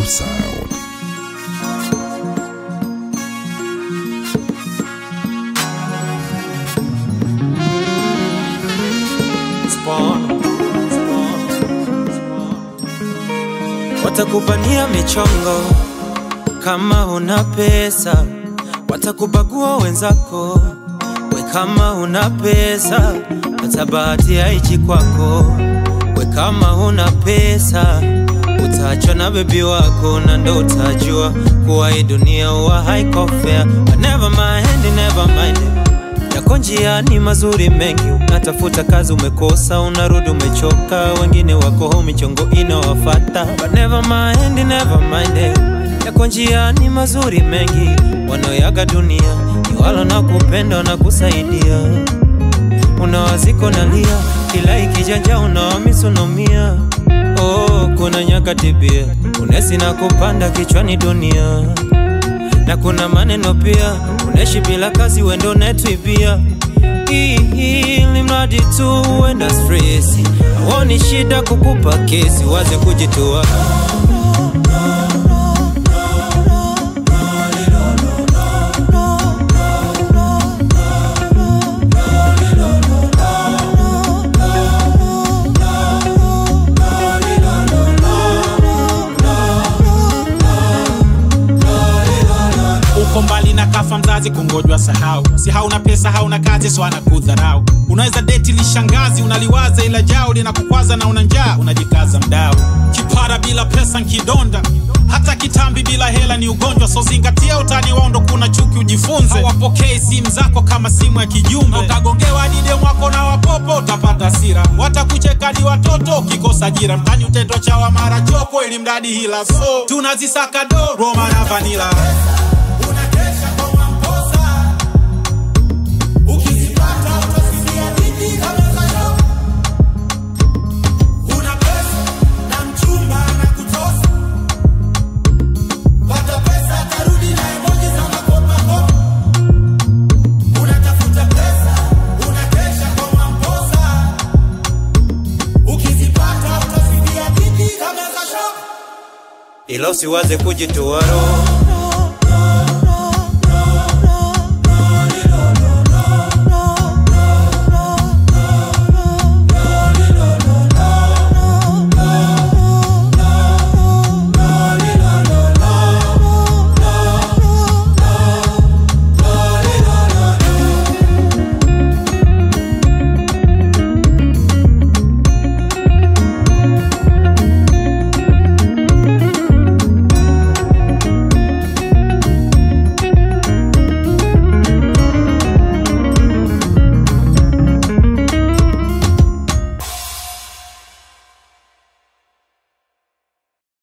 New sound. Spawn. Watakupania michongo kama una pesa, watakubagua wenzako we kama una pesa, watabahati haichi kwako we kama una pesa, utaachwa na bebi wako na ndo utajua kuwa hii dunia huwa haiko fair. But never mind, never mind yako njiani mazuri mengi, unatafuta kazi umekosa, unarudi umechoka, wengine wako home michongo inawafata. But never mind, never mind, yako njiani mazuri mengi, wanaoyaga dunia ni walo na kupenda na kusaidia, unawaziko nalia, kila ikijanja unawamisi unaumia. Oh, kuna nyakati pia unesi na kupanda kichwani dunia na kuna maneno pia, unaishi bila kazi, wendo unetwibia ili mradi tu uenda stresi, awoni shida kukupa kesi, waze kujitoa uko mbali na kafa mzazi kungojwa sahau si hauna pesa hauna kazi so anakudharau unaweza deti lishangazi unaliwaza ila jao linakukwaza na una njaa unajikaza mdao kipara bila pesa nkidonda hata kitambi bila hela ni ugonjwa so zingatia utani wao ndo kuna chuki ujifunze hawapokei simu zako kama simu ya kijumbe ukagongewa dide mwako na wapopo utapata sira watakucheka ni watoto ukikosa jira mtani utetwa chawa mara choko ili mradi hila so tunazisaka do roma na vanila unakesha kwa mamposa ukizipata utasikia dhiki kama zayo una pesa na mchumba na kutosa pata pesa atarudi na emoji za makopakopa unatafuta pesa unakesha kwa mamposa ukizipata utasikia dhiki kama zayo ila usiwaze kujitoa roho